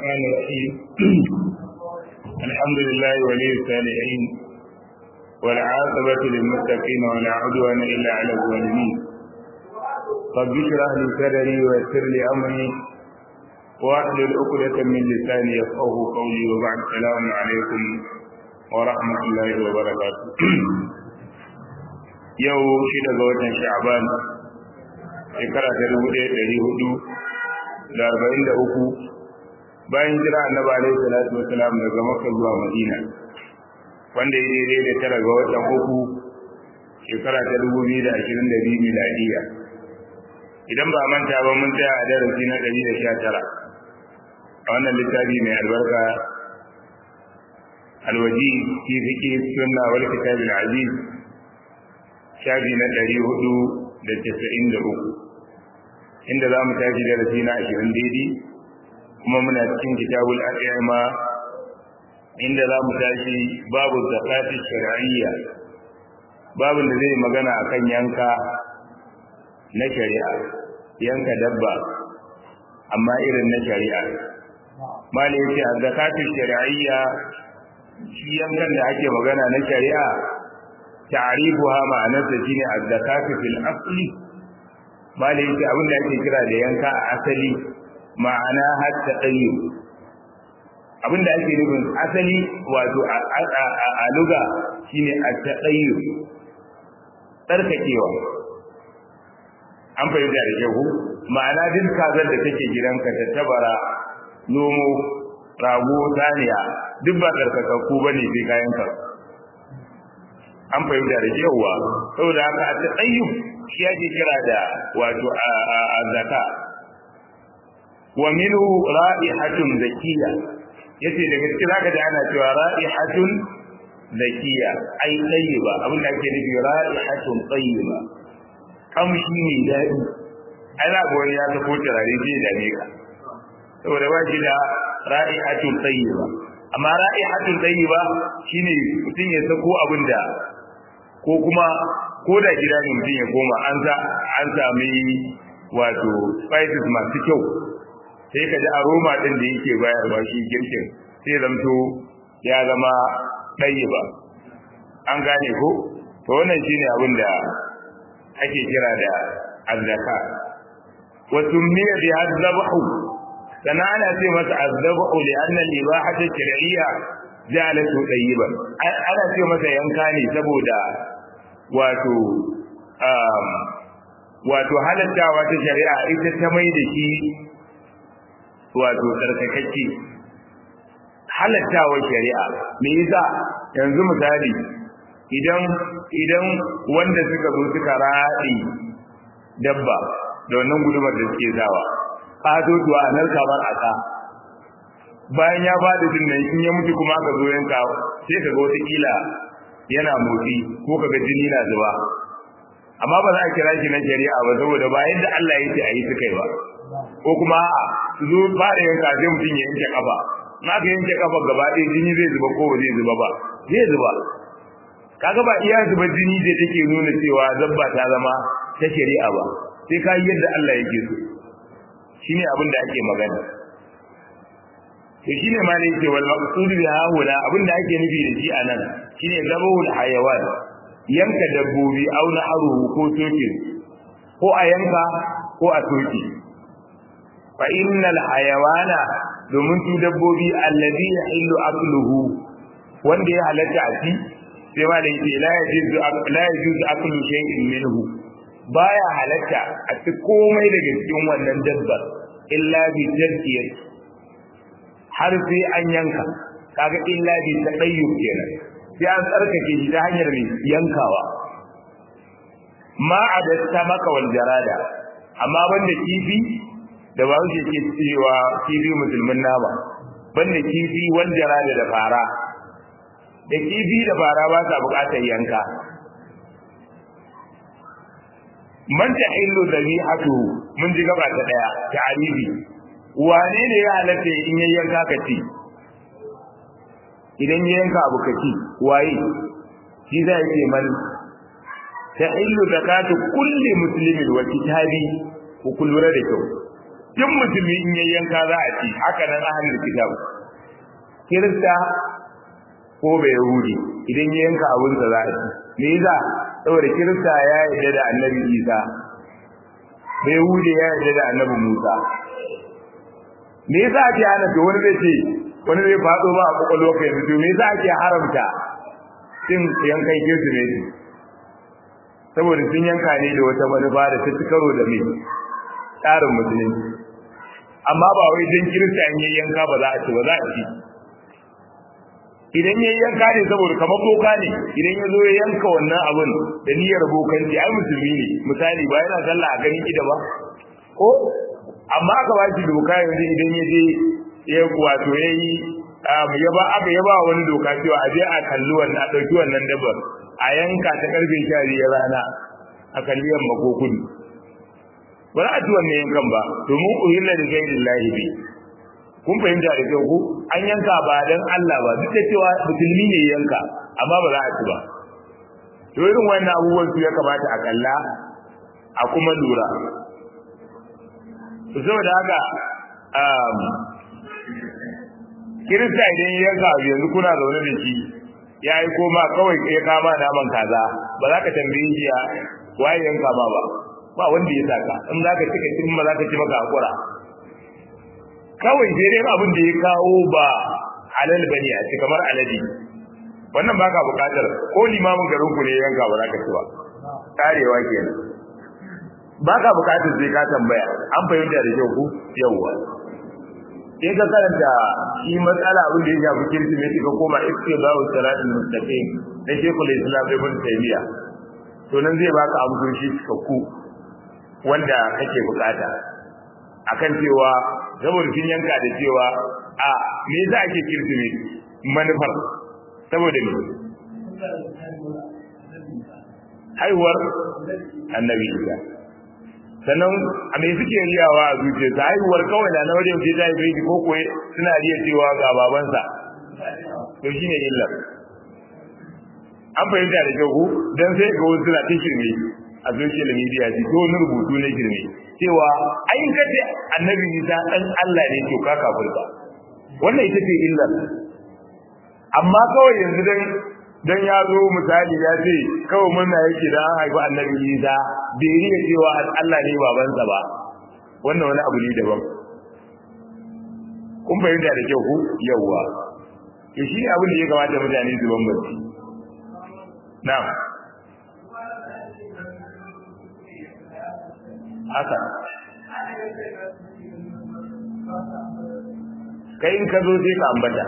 الرحمن الرحيم الحمد لله ولي الصالحين والعاقبة للمتقين ولا عدوان إلا على الظالمين رب اشرح لي صدري ويسر لي أمري واحلل عقدة من لساني يفقه قولي وبعد السلام عليكم ورحمة الله وبركاته yau shida ga watan sha'ban shekara ta dubu ɗaya ɗari hudu da arba'in da uku bayan jira annabi alaihi salatu wasalam daga makka zuwa madina wanda ya daidai da tara ga watan uku shekara ta dubu biyu da ashirin da biyu miladiya idan ba manta ba mun tsaya a darasi na ɗari da sha tara a wannan littafi mai albarka alwaji fi fiƙi sunna wal kitabil aziz shafi na ɗari hudu da casa'in da uku inda za mu tashi darasi na ashirin daidai kuma muna cikin kitabul al'ima inda za mu tashi babu zakati shari'iyya babin da zai magana akan yanka na shari'a yanka dabba amma irin na shari'a mali yace a zakatu shari'iyya shi yankan da ake magana na shari'a ta'rifuha ma'anarsa shine az-zakatu fil asli bale yake abin da ake kira da yanka a asali ma'ana hatta tsayi abin da ake nufin asali wato a luga shine at-tayyu tsarkakewa an fahimta da shehu ma'ana duk kazar da take gidanka ta tabara nomo rago saniya duk ba tsarkakakku bane sai kayan ka an fahimta da cewa saboda haka a tsayyub shi ake kira da wato a zaka wa minhu ra'ihatun zakiya yace daga cikin zaka da ana cewa ra'ihatun zakiya ai tayyiba abin da ake nufi ra'ihatun tayyiba kamshi ne dadi ana goyi ya ta ko turare sai da ne ka saboda ba shi da ra'ihatun tayyiba amma ra'ihatun tayyiba shine mutum ya sako abin da ko kuma ko da gida ne mutum ya koma an sa an sami wato spices masu kyau sai ka ji aroma din da yake bayarwa shi girkin sai zamto ya zama ɗaye ba an gane ko to wannan shine abin da ake kira da azzaka wa summiya bi azzabahu sana ana ce masa azzabahu li anna al-ibahata shar'iyya jalatu tayyiban ana ce masa yanka ne saboda wato um, wato halattawa ta shari'a ita ta mai da shi wato tsarkakakke halattawa shari'a me yasa yanzu misali idan idan wanda suka zo suka raɗi dabba da wannan gudumar da suke zawa ƙatotuwa a nan kamar aka bayan ya faɗi din nan in ya mutu kuma aka zo yanka sai ka ga wata kila yana motsi ko kaga jini na zuba amma ba za a kira shi na shari'a ba saboda ba yadda Allah ya ce a yi su kai ba ko kuma a su zo fara yanka sai mutum ya yanke kafa in aka yanke kafa gaba ɗaya jini zai zuba ko ba zai zuba ba zai zuba kaga ba iya zuba jini da take nuna cewa zabba ta zama ta shari'a ba sai ka yi yadda Allah yake so shine abin da ake magana to shine ma ne yake wal maqsud bi haula abin da ake nufi da shi anan shine zabahul hayawan yanka dabbobi au na haruhu ko soke ko a yanka ko a soke fa innal hayawana domin su dabbobi alladhi yahillu akluhu wanda ya halatta a ci sai ma da yake la yajuzu la yajuzu aklu shay'in minhu baya halatta a ci komai daga cikin wannan dabbar illa bi tadkiyati har sai an yanka kaga illa bi tadayyub kenan sai an tsarkake shi ta hanyar mai yankawa ma adatta maka wal jarada amma banda kifi da ba wuce ke cewa kifi musulmin nama banda kifi wal jarada da fara da kifi da fara ba sa bukatar yanka man ta illu zabihatu mun ji gaba ta daya ta aribi wane ne ya halatta in yayin yanka ka ci idan ya yanka abu ka ci waye shi zai ce man ta illu zakatu kulli muslimin wa kitabi ku kullura da kyau duk musulmi in yayi yanka za a ci haka nan ahlul kitab kirista ko bai yahudi idan ya yanka abin da za a ci me yasa saboda kirista ya yarda da annabi isa bai yahudi ya yarda da annabi musa me yasa ake hana to wani zai ce wani zai faɗo ba a kwakwalwa kai yanzu to me yasa ake haramta cin yankan kirsimeti saboda sun yanka ne da wata manufa da ta ci karo da mai tsarin musulunci amma ba wai don kirista in yi yanka ba za a ci ba za a ci idan ya yanka ne saboda kamar boka ne idan ya zo ya yanka wannan abun da niyyar bokanci ai musulmi ne misali ba yana sallah a ganin ida ba ko amma aka ba shi doka yanzu idan ya je ya wato ya yi ya ba aka ya ba wani doka cewa a je a kalli wannan a ɗauki wannan dabbar a yanka ta karfe sha biyar rana a kalli yamma ko kudu ba za a ci wannan yankan ba domin uhilla da gairin lahibi kun fahimta da kyau ku an yanka ba dan Allah ba duk da cewa musulmi ne yanka amma ba za a ci ba to irin wannan abubuwan su ya kamata a kalla a kuma lura to saboda haka um, kirista idan ya yanka abu yanzu kuna zaune da shi ya yi koma kawai ya kama naman kaza ba za ka tambaye shi ya waye yanka ma ba ba wanda ya saka in za ka ci ka cin ba za ka ci maka hakura kawai sai dai abin da ya kawo ba halal bane a ci kamar alade wannan ba ka bukatar ko limamin garin ku ne yanka ba za ka ci ba karewa kenan ba ka bukatar sai ka tambaya an fahimta da kyau ku yawwa in ka karanta shi matsala abin da ya shafi kirsimeti ka koma istibahu salatul mustaqim na shekul islam ibn taymiya to nan zai baka amsoshi cikakku wanda kake bukata akan cewa saboda sun yanka da cewa a me yasa ake kirsimeti manufar saboda me haihuwar annabi isa sannan a mai suke riyawa a zuciya ta haihuwar kawai da na wajen ce ta haife ko kuwa suna riya cewa ga babansa to shi ne illar an fahimta da kyau ku don sai ga wasu suna ta shirme a social media ji ko wani rubutu na shirme cewa ayin kace annabi isa dan Allah ne to ka kafirta wannan ita ce illar amma kawai yanzu dan dan ya zo misali ya ce kawai murna yake da an haifi annabi Isa bai riya cewa Allah ne babansa ba wannan wani abu ne daban kun fahimta da kyau ku yawwa to shi ne abin da ya kamata mutane su bambanci na'am haka kai in ka zo sai ka ambata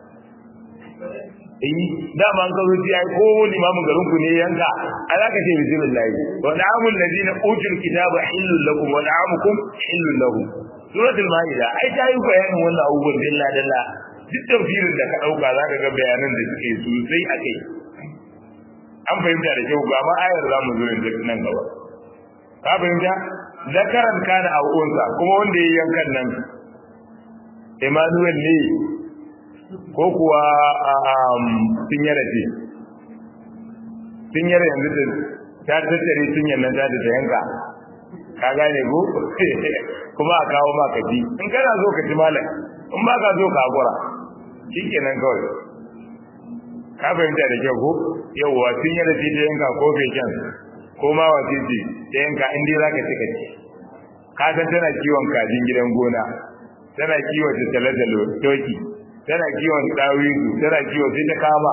eh dama an kazo ji ai ko limamin garin ku ne yanka ala ka ce bismillah wa da'amul ladina utul kitaba hillul lakum wa da'amukum hillul lahum suratul maida ai ta yi bayanin wannan abubuwan dilla dilla duk tafsirin da ka dauka zaka ga bayanan da suke sosai akai an fahimta da kyau ga ma ayar zamu zo yanzu nan gaba ka fahimta zakaran kana a unsa kuma wanda ya yankan nan Emmanuel ne ko kuwa sun yara ce sun yara yanzu da ta tattare sun yannan ta da yanka ka gane ko kuma a kawo ma ka ji in kana zo ka ji malam in ba ka zo ka hakura shikenan kawai ka fahimta da kyau ko yawwa sun yara ce ta yanka ko feken ko ma wace ce ta yanka in dai za ka ci ka ci ka san tana kiwon kajin gidan gona tana kiwon tattale-tale toki tana kiwon dawisu tana kiwon sai ta kama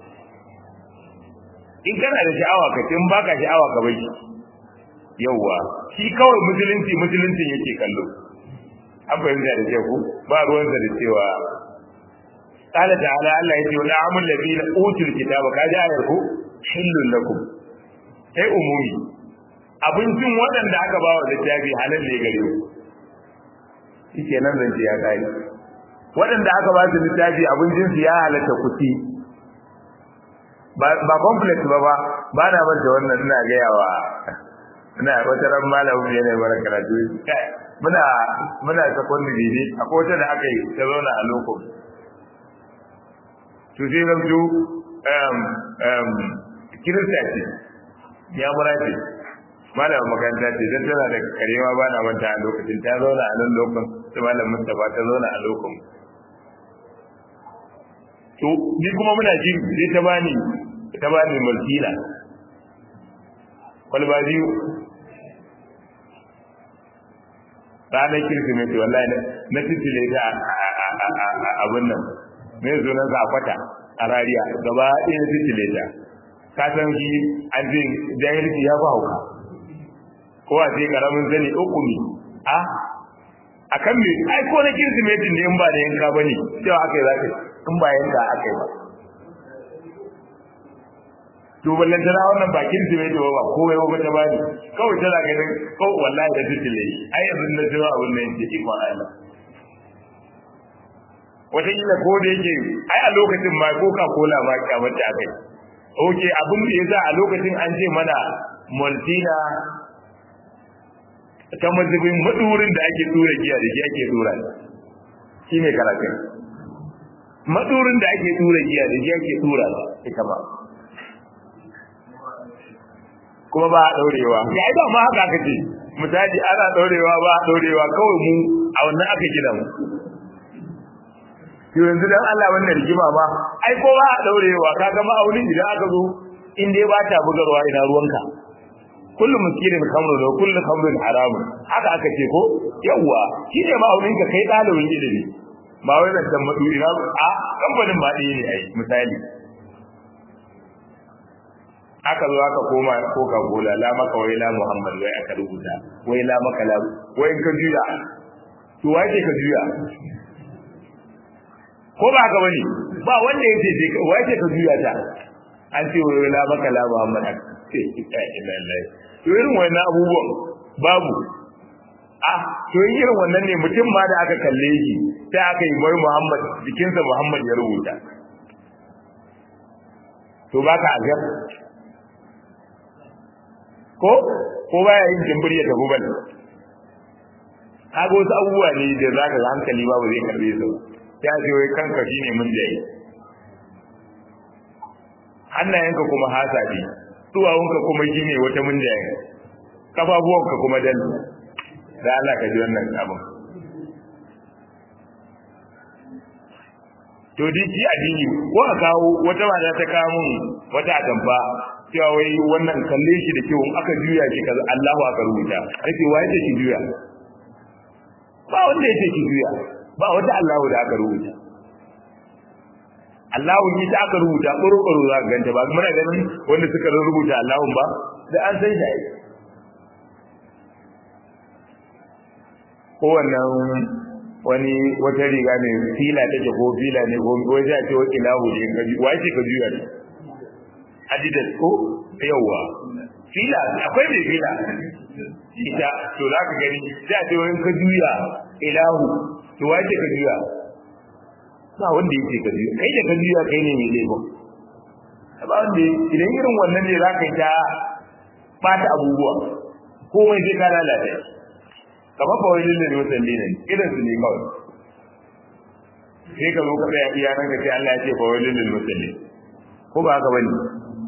in kana da sha'awa ka in baka sha'awa ka bai yauwa shi kawai musulunci musulunci yake kallo an fahimta da ku ba ruwansa da cewa قال تعالى الله يتي ونعم الذين اوتوا الكتاب كاجا ayarku hillul lakum sai umumi abincin waɗanda aka ba wa littafi halal ne gare ku shike nan zance ya kai waɗanda aka ba su littafi abincinsu ya halatta kuci ba complex ba ba ba na manta wannan ina gayawa ina wata ran malamin ne ne mara karatu muna muna secondary ne akwai wata da aka yi ta zauna a loko to sai zan zo um um kirista ce ya mura ce malam makaranta ce dan tana da karewa ba na manta a lokacin ta zauna a nan lokacin sai malam Mustafa ta zauna a lokacin to ni kuma muna ji sai ta bani ta bani mulkila kwalba biyu ranar kirsimeti wallahi na titile ta abin nan mai sunan sa kwata a rariya gaba ɗaya titile ta ka san shi an ce jahilci ya ba hauka ko a ce karamin zane uku ne a a kan me ai ko na kirsimetin ne in ba da yanka ba ne cewa aka yi za ka in ba yanka aka yi ba to ballan tana wannan bakin su mai ba komai ba ta bani kawai tana ganin kawai wallahi da tutule ai yanzu na jira abin nan yake ikon Allah wata kila ko da yake ai a lokacin ma coca cola ma kyamata a kai oke abin da yasa a lokacin an ce mana maltina ta mazubin madurin da ake tura giya da shi ake tura shi ne karatun madurin da ake tura giya da shi ake tura ita ba kuma ba a daurewa ya ba ma haka aka ce misali ana daurewa ba a daurewa kawai mu a wannan aka gina mu to yanzu dan Allah wannan rigima ba ai ko ba a daurewa kaga ma'aunin idan aka zo in dai ba ta bugarwa ina ruwanka kullum miskirin kamru da kullu kamrin haramun haka aka ce ko yawa shi ne ma'aunin ka kai dalibin ilimi ba wai da dan madu ina a kamfanin ba ɗaya ne ai misali aka zo aka koma coca cola la maka wai la muhammad wai aka rubuta wai la maka la wai ka juya to wai ka juya ko ba haka bane ba wanda yace ce wai ce ka juya ta an ce wai la maka la muhammad ce ita ila Allah to irin wannan abubuwan babu ah to irin wannan ne mutum ma da aka kalle shi sai aka yi bai muhammad jikinsa muhammad ya rubuta to baka azab ko ko baya yin jimbir ya tafi bane kaga wasu abubuwa ne da za ka hankali ba zai karbe su ya ce wai kanka shine mun jayi hannayenka kuma hasabi duwawunka kuma shine wata mun jayi kafafuwanka kuma dal da Allah ka ji wannan abin to di shi addini ko a kawo wata mata ta kawo mun wata atamfa cewa wai wannan kalle shi da kyau aka juya shi kaza Allahu aka rubuta ake waye ce ki juya ba wanda yake ki juya ba wata Allahu da aka rubuta Allahu ni ta aka rubuta ƙuru-ƙuru za ka ganta ba muna ganin wanda suka rubuta Allahu ba da an san shi ko wannan wani wata riga ne fila take ko fila ne ko wai sai a ce wai ilahu ne ka wai ce ka juya ne adidas ko yawa fila akwai mai fila ita to za ka gani sai a ce wai ka juya ilahu to wai ce ka juya ba wanda yake ka juya kai da ka juya kai ne mai laifin ba wanda idan irin wannan ne za ka yi ta bata abubuwa komai sai ka lalata kamar ba wani ne musalli ne irin su ne kawai sai ka zo ka tsaya iya nan ka ce Allah ya ce ba wani ne musalli ko ba haka bane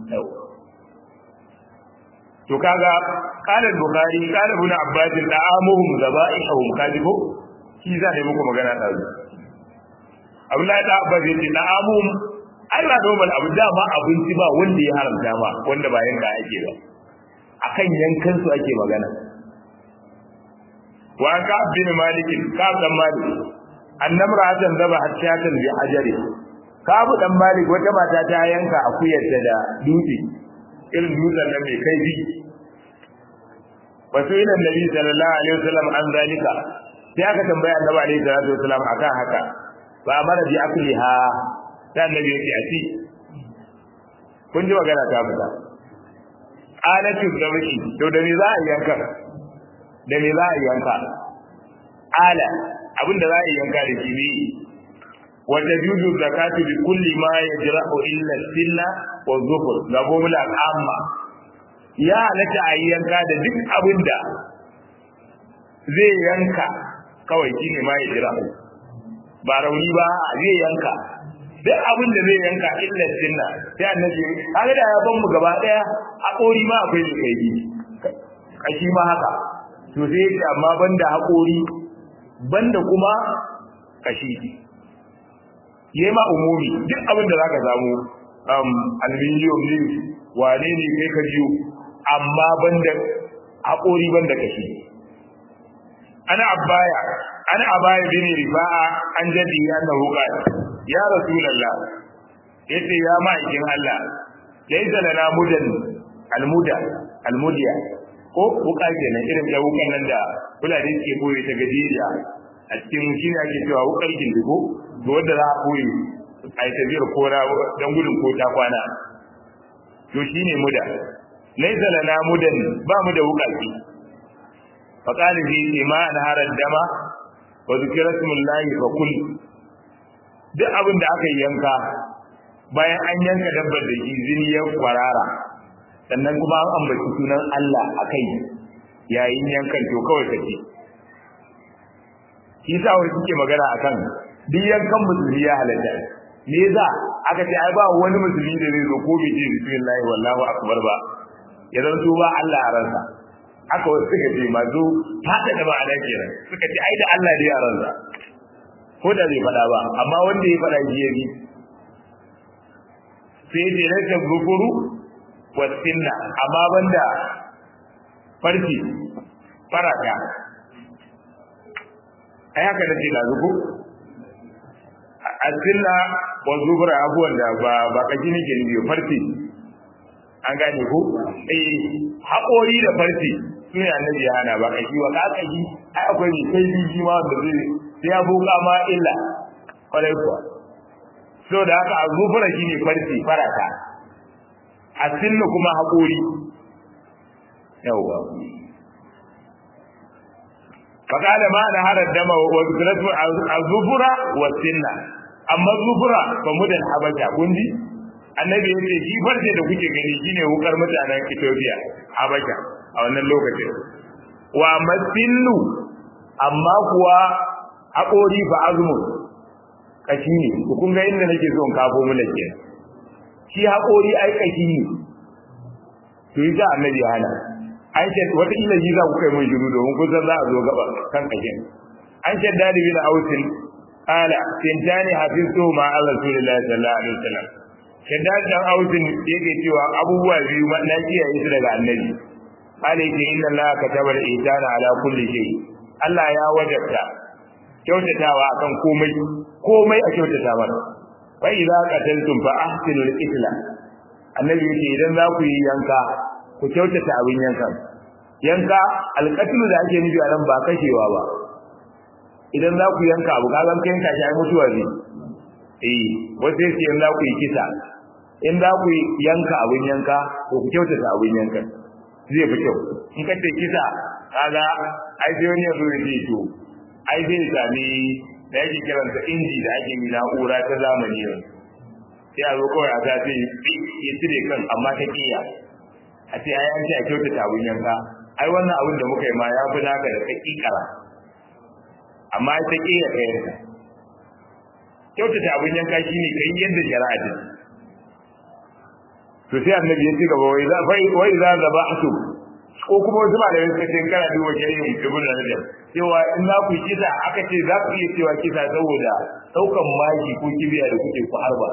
to kaga qala bukhari qala ibn abbas da'amuhum zaba'ihum kadibo shi za ne muku magana da su Abdullahi da Abbas yace da'amuhum ai ba normal abu da ba abinci ba wanda ya haramta ba wanda ba yanka ake ba akan yankan su ake magana wa ka bin malik ka dan malik annamra hatan zaba hatiyatan bi hajari ka bu dan malik wata mata ta yanka akuyarta da dutse irin dutsen nan mai kaifi wasu ila nabi sallallahu alaihi wasallam an zalika sai aka tambaya annabi alaihi salatu wasallam akan haka ba mara bi akliha ta annabi yake a ci kun ji magana ta fita alatu zabi to da me za a yanka da me za a yanka ala abinda za a yanka da shi ne wata juzu zakatu bi kulli ma yajra'u illa sinna wa zufur ga gomula amma ya halatta a yanka da duk abinda zai yanka kawai shine ma yajra'u ba rauni ba zai yanka duk abin da zai yanka illa sinna sai annabi kaga da ya ban mu gaba daya a kori ma akwai mai kai kashi ma haka to sai yace amma banda haƙori banda kuma kashi yayi ma umumi duk abin da zaka samu um aluminium ne wane ne kai ka jiyo amma banda haƙori banda kashi ana abaya ana abaya bin rifa'a an jadi annahu qala ya rasulullah yace ya ma'aikin Allah laysa lana mudan almuda almudiya ko wuka kenan irin da wukan nan da fulani ke boye ta gajeriya a cikin shi ne ake cewa wukar gindigo ga wanda za a boye a yi tafiyar kora don gudun ko ta kwana to shi ne muda laysa lana mudan ba mu da wukaki faqala fi ma an harar dama wa zikra smullahi fa kul duk abin da aka yanka bayan an yanka dabbar da shi zini ya kwarara sannan kuma an ambaci sunan Allah a kai yayin yankan to kawai ka ce shi sa wani suke magana akan duk yankan musulmi ya halatta me za aka ce ai ba wani musulmi da zai zo ko bai ce bismillah wallahu akbar ba ya zanto ba Allah a ransa aka wasu suka ce mazo fada da ma'ana kenan suka ce ai da Allah da yaransa ko da bai faɗa ba amma wanda ya faɗa shi ya bi sai ce rasa gufuru wasinna amma banda farki faraka ai haka nace da zuku asinna wa zubra abuwan da ba ba kaji nake ni farki an gane ko eh haƙori da farki sune annabi ya hana ba kaji wa ka kaji ai akwai ni kai biji ma da zai sai ya buka ma illa kwarai kuwa so da haka azufura shine farki faraka asinna kuma haƙori yawwa فقال ما نهر الدم وذكرته الظفر والسنة amma zufura ba mu da habasha kundi annabi yace shi farce da kuke gani shine wukar mutanen Ethiopia habasha a wannan lokacin wa masillu amma kuwa haƙori fa azmu kashi ne kun ga inda nake so in kafo mu nake shi haƙori ai kashi ne to yi annabi ya hana an ce wata ila ji za ku kai mun shiru domin kun san za a zo gaba kan kashin an ce dadi bin ausin ala tintani hafiztu ma Allah rasulullahi sallallahu alaihi wasallam shaddad dan ausin yake cewa abubuwa biyu ma na kiyaye su daga annabi ala yake inna Allah kataba al-ihsana ala kulli shay Allah ya wajabta kyautatawa akan komai komai a kyautata mana fa idza qataltum fa ahsinu al-qitla annabi yake idan za ku yi yanka ku kyautata abin yanka yanka alƙatulu da ake nufi a nan ba kashewa ba idan za ku yanka abu kagan kai yanka shi ai mutuwa ne eh wasu yake in za ku yi kisa in za ku yanka abin yanka to ku kyautata abin yanka zai fi kyau in ka ce kisa kaga ai sai wani ya zo ya ce to ai zai sami da yake kiransa inji da ake yi na'ura ta zamani yanzu sai a zo kawai a ta ce ya cire kan amma ta kiya a ce ai an ce a kyautata abin yanka ai wannan abin da muka yi ma ya fi naka da kakikara amma ta kiya ka yanka kyautata abin yanka shine kai yadda shari'a ce to sai annabi ya ci gaba wai za fa wai za zabahtu ko kuma wasu malamai suka ce kana duba shari'a ibn rajab cewa in za ku yi kisa aka ce za ku iya cewa kisa saboda daukan maki ko kibiya da kuke ku harba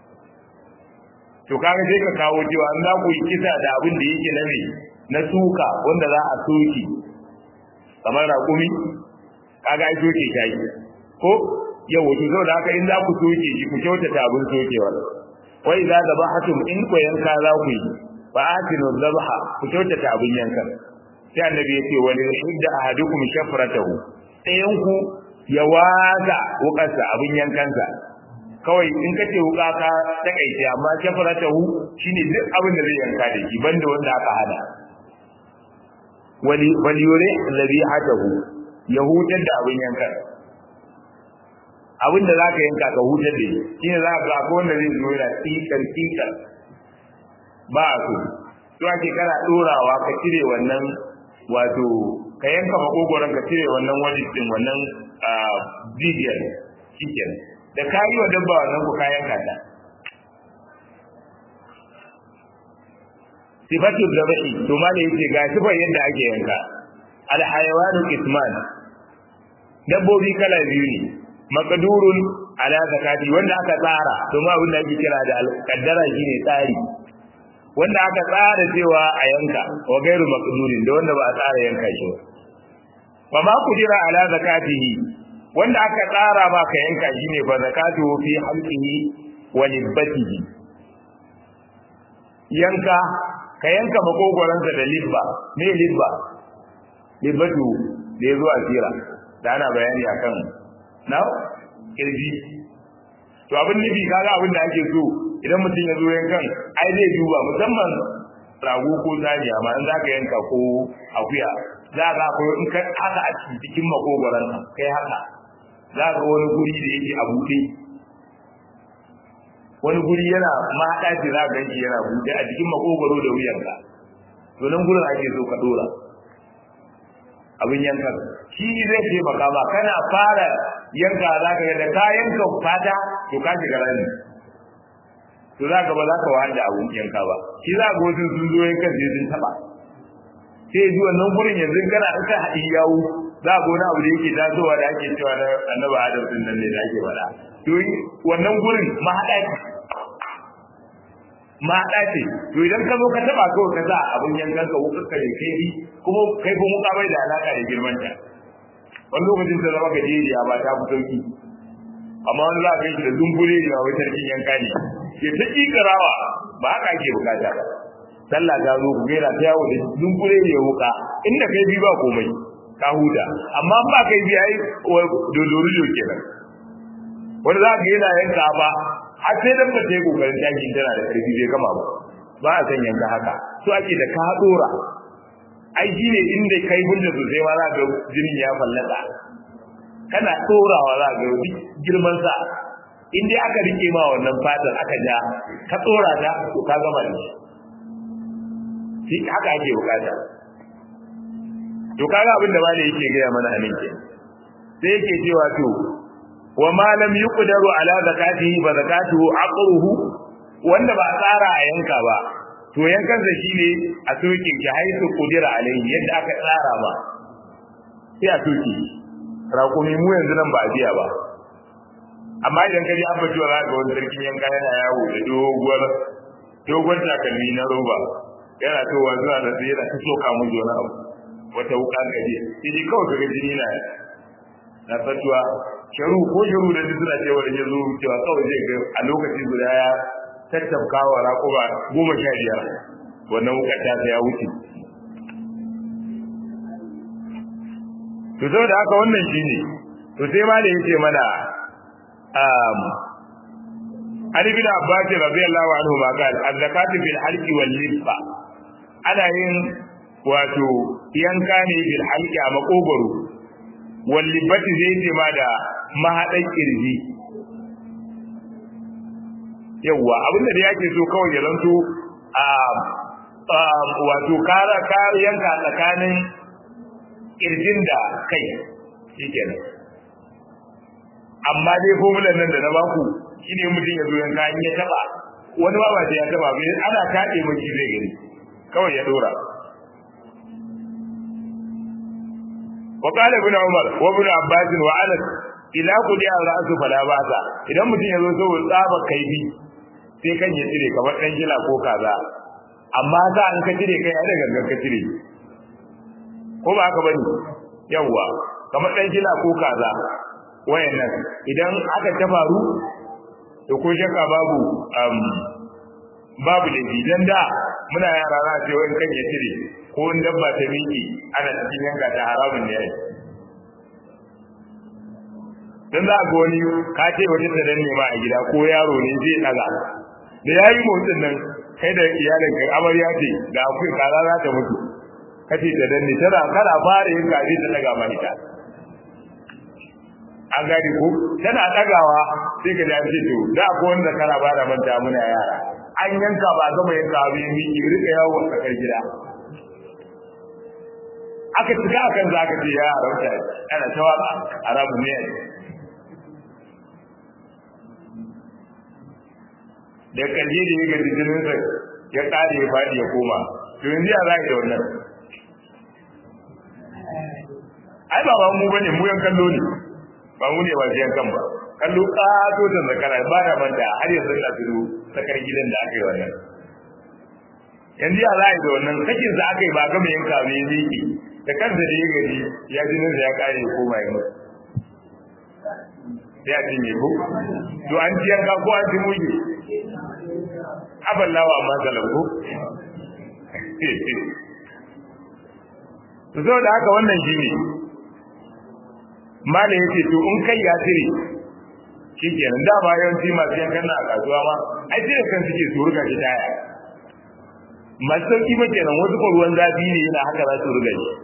to kaga sai ka kawo cewa an za ku yi kisa da abin da yake na na suka wanda za a soke kamar raƙumi kaga ai soke shi ko yau wato zo da haka in za ku soke shi ku kyautata abin sokewa wai za da bahatum in ku yanka za ku yi fa atinu dhabha ku kyautata abin yankan sai annabi yace wani hidda ahadukum shafratahu ɗayan ku ya waga wukarsa abin yankansa kawai in ka ce wuka ka takaice amma shafaratahu shine duk abin da zai yanka da shi banda wanda aka hada wali waliyure alladhi hadahu ya hutar da abin yanka abin da zaka yanka ka hutar da shi shine za ka ga wanda zai zo da tikar tikar ba so to ake kana dorawa ka cire wannan wato ka yanka makogoron ka cire wannan wajin din wannan bidiyar shikenan da ka yi wa dabba wannan ku kayan kata sifatu dhabi to ma ne yace ga sifar yadda ake yanka al hayawanu isman dabbobi kala biyu ne maqdurun ala zakati wanda aka tsara to ma abin da ake kira da kaddara shine tsari wanda aka tsara cewa a yanka wa gairu maqdurin da wanda ba a tsara yanka shi ba wa ma kudira ala zakatihi wanda aka tsara ma ka yanka shi ne fa zakatu fi halqihi wa libbatihi yanka ka yanka makogoransa da libba me libba libbatu da yazo a sira da ana bayani akan na kirji to abin nufi kaga abin da ake so idan mutum ya zo yankan ai zai duba musamman rago ko zaniya ma in zaka yanka ko akuya za ka ko in ka haka a cikin makogoran kai haka za ka wani guri da yake a buɗe wani guri yana mahaɗa ce za ka ganshi yana buɗe a cikin makogoro da wuyanka to nan gurin ake so ka dora abin yankan shi zai taimaka ma kana fara yanka za ka ga da ka yanka fata to ka shiga rani to za ka ba za ka wahala abun yanka ba shi za ka wasu sun zo yankan sai sun taɓa sai ji wannan gurin yanzu kana in ka haɗi yawu za ga wani abu da yake tasowa da ake cewa na annabi adam din nan ne da ake faɗa to wannan gurin mahaɗa ce mahaɗa ce to idan ka zo ka taɓa kawai ka sa abin yankan ka wukar ka kai kuma kai kuma ka bai da alaƙa da girman ta wani lokacin ta zama gajeriya ba ta fi sauki amma wani za ka yi da zumbure da wai sarkin yanka ne ke ta ƙiƙarawa ba haka ake bukata ba sallah ta zo ku gaira ta yawo da dunkure ya wuka inda kai bi ba komai ka huta amma ba kai bi ai dodori do kenan wanda za ka yana yanka ba har sai dan ba ta yi kokarin tashi tana da karfi bai gama ba ba a san yanka haka so ake da ka dora ai shine inda kai bunta sosai ma za ga jinin ya fallasa kana dorawa za ga girman sa in dai aka rike ma wannan fatar aka ja ka tsora ta to ka gama da shi shi haka ake bukata to kaga abin da malai yake gaya mana a nan ke sai yake cewa to wa ma lam yuqdaru ala zakatihi ba zakatuhu aqruhu wanda ba tsara a yanka ba to yankan sa shine a soke ki haisu qudira alaihi yadda aka tsara ba sai a soke raƙumi mu yanzu nan ba a biya ba amma idan ka ji abba cewa za ga wani sarkin yanka yana yawo da doguwar dogon takalmi na roba yana towa zuwa da sai yana ta soka mu wani abu wata wuka gaje sai kawai kaga jini na na fatuwa sharu ko sharu da duk suna cewa da ya zo cewa kawai zai ga a lokaci guda ya tattafka wa raƙuba goma sha biyar wannan wuka ta ya wuce to saboda haka wannan shine to sai ma da yace mana um Ali bin Abbas radiyallahu anhu ma qala az-zakatu bil halqi wal lifa ana yin wato yanka ne bil halqi a makogoro wal libati zai ce ma da mahadan kirji yawa abinda da yake so kawai ya zanto a wato kara ka yanka tsakanin kirjin da kai shikenan amma dai formulan nan da na baku shine mutum ya zo yanka in ya taba wani ba ba sai ya taba bai ana kaɗe miki zai gani kawai ya dora wa qala ibn umar wa ibn abbas wa anas ila qudi al-ra'su fala ba'sa idan mutum ya zo saboda tsaba kaifi sai kan ya cire kamar dan gila ko kaza amma za an ka cire kai ai da gangan ka cire ko ba haka bane yawa kamar dan gila ko kaza wayannan idan aka ta faru to ko shakka babu um, babu da idan da muna yara za ce wani kan ya cire ko in dabba ta miki ana cikin yanka ta haramun ne dan za ga wani ka ce wani ta danne ma a gida ko yaro ne zai daga da yayi motsin nan kai da iyalin kai amarya ce da akwai kaza za ta mutu kace ta danne tana kana fara yin kaji ta daga ma ita an gani ko tana dagawa sai ka dace to da ko wanda kana ba da manta muna yara an yanka ba gama yanka abin miki rika yawo a tsakar gida aka tuka akan zaka ce ya haramta ana tawaka arabu ne da kaje da ya gaji jinin sa ya kare ya fadi ya koma to yanzu ya za da wannan ai ba ba mu bane mu yan kallo ne ba mu ne ba yan kan ba kallo ƙato da zakara ba da manta har yanzu na tudu sakar gidan da aka yi wannan yanzu ya za da wannan sakin sa aka yi ba gama yanka mai ziki da kansa da ya gaji ya ji nan ya kare ya koma ya mutu sai a ce me ko to an ciyar ka ko an ci muge aballawa amma zalanku to saboda haka wannan shi ne malam yace to in kai ya tire shikenan da ba yawanci masu yankan na a kasuwa ma ai sai da kan suke su ruga shi taya masu sauki ba kenan wasu ko ruwan zafi ne yana haka za su ruga shi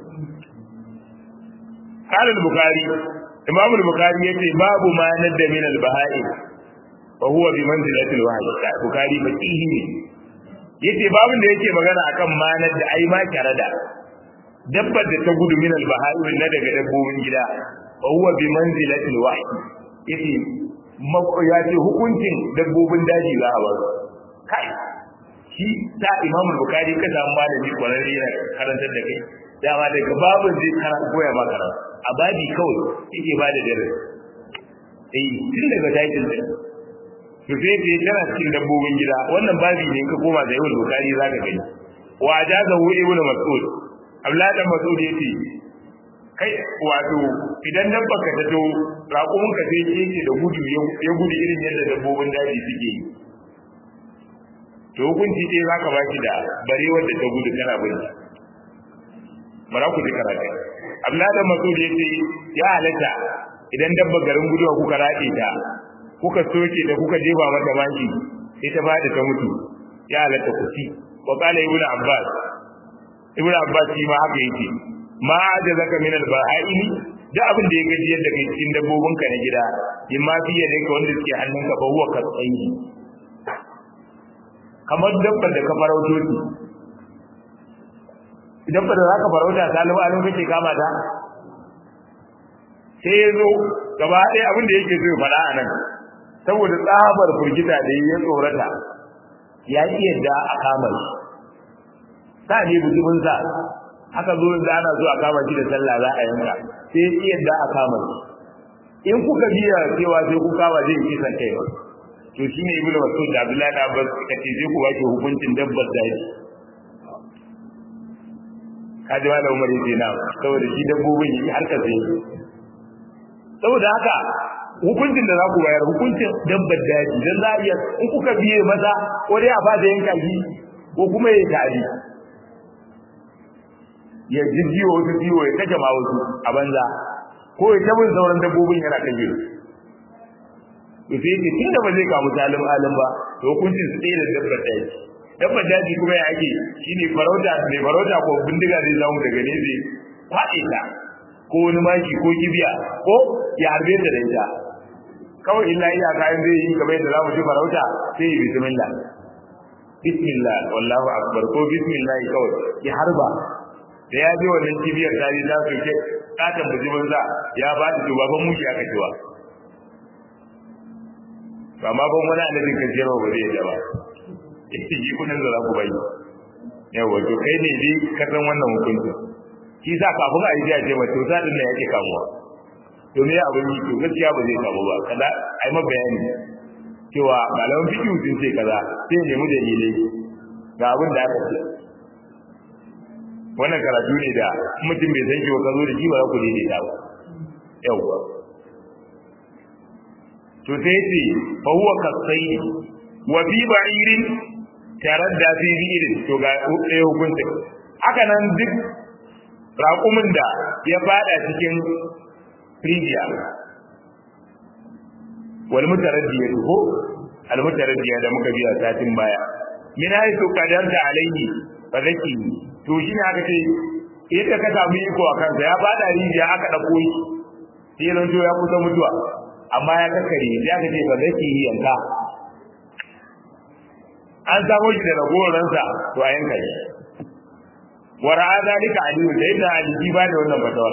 قال البخاري امام البخاري yace babu ma nadda min al-baha'im wa huwa bi manzilati al-wahyi bukhari faqihi ne yace babun da yake magana akan ma nadda ai ma karada dabbar da ta gudu min al-baha'im na daga dabbobin gida wa huwa bi manzilati al-wahyi yace ya ce hukuncin dabbobin daji za a bar kai shi ta imam bukhari ka samu malami kwararre yana karantar da kai dama daga babun zai karanta koya ba karanta a babi kawai yake ba da dare eh tun daga dakin da to sai ce tana cikin dabbobin gida wannan babi ne ka koma da yawan bukari zaka gani wa ajaza hu ibnu mas'ud abdullahi dan mas'ud yace kai wato idan dabba ka ta to raƙumin ka sai yake da gudu ya gudu irin yadda dabbobin daji suke yi to hukunci dai zaka baki da barewar da ta gudu kana binta bara ku ji karatu Abdullahi da Masud yace ya halatta idan dabba garin guduwa kuka rade ta kuka soke ta kuka jefa mata maki sai ta bada ta mutu ya halatta ku ci wa qala ibnu abbas ibnu abbas shi ma haka yake ma ajazaka min al-baha'imi da abin da ya gaji yadda kai cikin dabbobin ka na gida in ma fiye da ka wanda suke hannunka ba huwa ka tsayi kamar dabbar da ka farauto idan ba da za ka farauta salimu alim kake kama ta sai ya zo gaba ɗaya abin da yake so ya faɗa a nan saboda tsabar firgita da ya tsorata ya ƙi yadda a kama shi sa ne bujumin sa haka zo da ana so a kama shi da sallah za a yanka sai ya ƙi yadda a kama shi in kuka biya cewa sai ku kama zai kisan kai ba to shine ibnu mas'ud da abdullahi da abbas kace zai ku baki hukuncin dabbar daji kaji wala umar yace na saboda shi dabbobin yi har kace saboda haka hukuncin da za ku bayar hukuncin dabbar daji dan za iya in kuka biye maza ko dai a fada yanka shi ko kuma ya tari ya jijjiwa wasu jiwo ya kace ma wasu a banza ko ya tabin sauran dabbobin yana kaje to sai ce tunda ba zai kamu salim alim ba to hukuncin su ɗaya da dabbar daji dabbar daji kuma ya ake shine farauta mai farauta ko bindiga zai zamu daga ne zai faɗe ta ko wani maki ko kibiya ko ya harbe ta da ita kawai illa iya kayan zai yi kamar yadda zamu ci farauta sai yi bismillah bismillah wallahu akbar ko bismillah kawai ya harba da ya je wannan kibiyar tari za su ke katon bujimin za ya ba ta baban mushi aka cewa ba ma ban wani annabin kan jero ba zai yaba ita ji kudin da za ku bai yawa to kai ne dai ka san wannan hukuncin shi sa kafin a yi jiya ce mace ta din da yake kamuwa to me abin yi to gaskiya ba zai kamu ba kada ai ma bayani cewa malaman fiqh sun ce kaza sai nemi dalilai ga abin da aka ce wannan karatu ne da mutum bai san shi ba ka zo da shi ba za ku daidaita ba yawa to sai ce fa huwa kasai wa bi ba'irin taradda fi bi'irin to ga ɗaya hukunta haka nan duk raƙumin da ya fada cikin rijiya wal mutaraddiya ko al mutaraddiya da muka biya satin baya min haythu qadarta alayhi fa zaki to shi ne aka ce yadda ka samu iko a kansa ya fada rijiya aka dauko shi sai ran to ya kusa mutuwa amma ya kakkare sai aka ce fa zaki yanka an samu shi da ragoransa to a yanka shi wa ra'a zalika aliyu da yadda ali ba da wannan fatawar